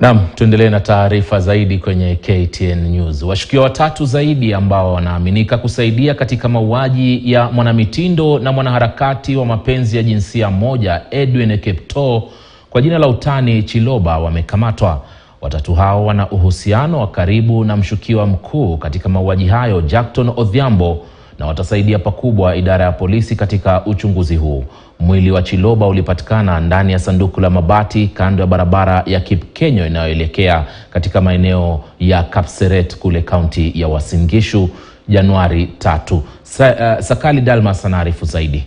Naam, tuendelee na taarifa zaidi kwenye KTN News. Washukiwa watatu zaidi ambao wanaaminika kusaidia katika mauaji ya mwanamitindo na mwanaharakati wa mapenzi ya jinsia moja Edwin Kiptoo kwa jina la utani Chiloba wamekamatwa. Watatu hao wana uhusiano wa karibu na mshukiwa mkuu katika mauaji hayo Jackton Odhiambo na watasaidia pakubwa idara ya polisi katika uchunguzi huu. Mwili wa Chiloba ulipatikana ndani ya sanduku la mabati kando ya barabara ya Kipkenyo inayoelekea katika maeneo ya Kapseret kule kaunti ya Uasin Gishu Januari tatu. Sa, uh, Sakali Dalmas anaarifu zaidi.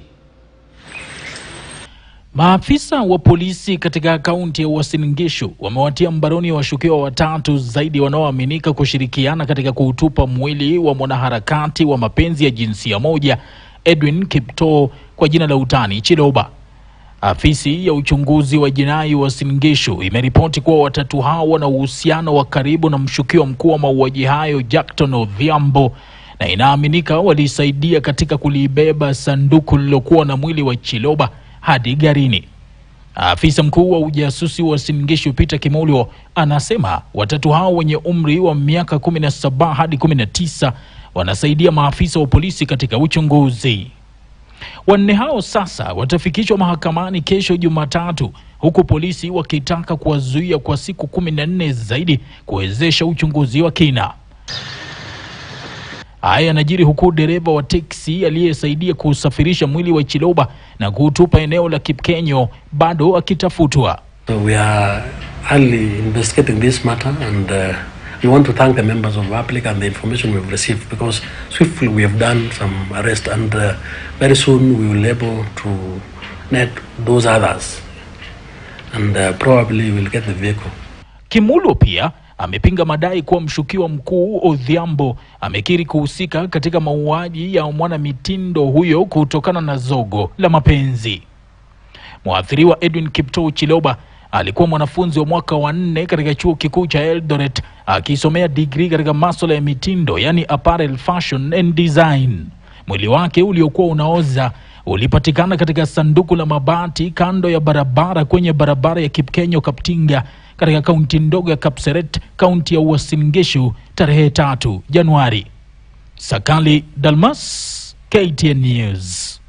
Maafisa wa polisi katika kaunti ya Uasin Gishu wamewatia mbaroni washukiwa watatu zaidi wanaoaminika kushirikiana katika kuutupa mwili wa mwanaharakati wa mapenzi ya jinsia moja Edwin Kiptoo kwa jina la utani Chiloba. Afisi ya uchunguzi wa jinai Uasin Gishu imeripoti kuwa watatu hao wana uhusiano wa karibu na mshukiwa mkuu wa mauaji hayo Jackton Odhiambo na inaaminika walisaidia katika kulibeba sanduku lililokuwa na mwili wa Chiloba hadi garini. Afisa mkuu wa ujasusi wa Uasin Gishu Peter Kimolyo anasema watatu hao wenye umri wa miaka 17 hadi 19 wanasaidia maafisa wa polisi katika uchunguzi. Wanne hao sasa watafikishwa mahakamani kesho Jumatatu, huku polisi wakitaka kuwazuia kwa siku kumi na nne zaidi kuwezesha uchunguzi wa kina. Haya yanajiri huku dereva wa teksi aliyesaidia kusafirisha mwili wa Chiloba na kuutupa eneo la Kipkenyo bado akitafutwa. So we are early investigating this matter and uh, we want to thank the members of the public and the information we've received because swiftly we have done some arrest and uh, very soon we will able to net those others and uh, probably we'll get the vehicle. Kimulo pia amepinga madai kuwa mshukiwa mkuu Odhiambo amekiri kuhusika katika mauaji ya mwanamitindo huyo kutokana na zogo la mapenzi. Mwathiriwa Edwin Kiptoo Chiloba alikuwa mwanafunzi wa mwaka wa nne katika chuo kikuu cha Eldoret akisomea digrii katika masuala ya mitindo, yani apparel fashion and design. Mwili wake uliokuwa unaoza ulipatikana katika sanduku la mabati kando ya barabara kwenye barabara ya Kipkenyo Kaptinga katika kaunti ndogo ya Kapseret, kaunti ya Uasin Gishu tarehe tatu Januari. Sakali Dalmas, KTN News.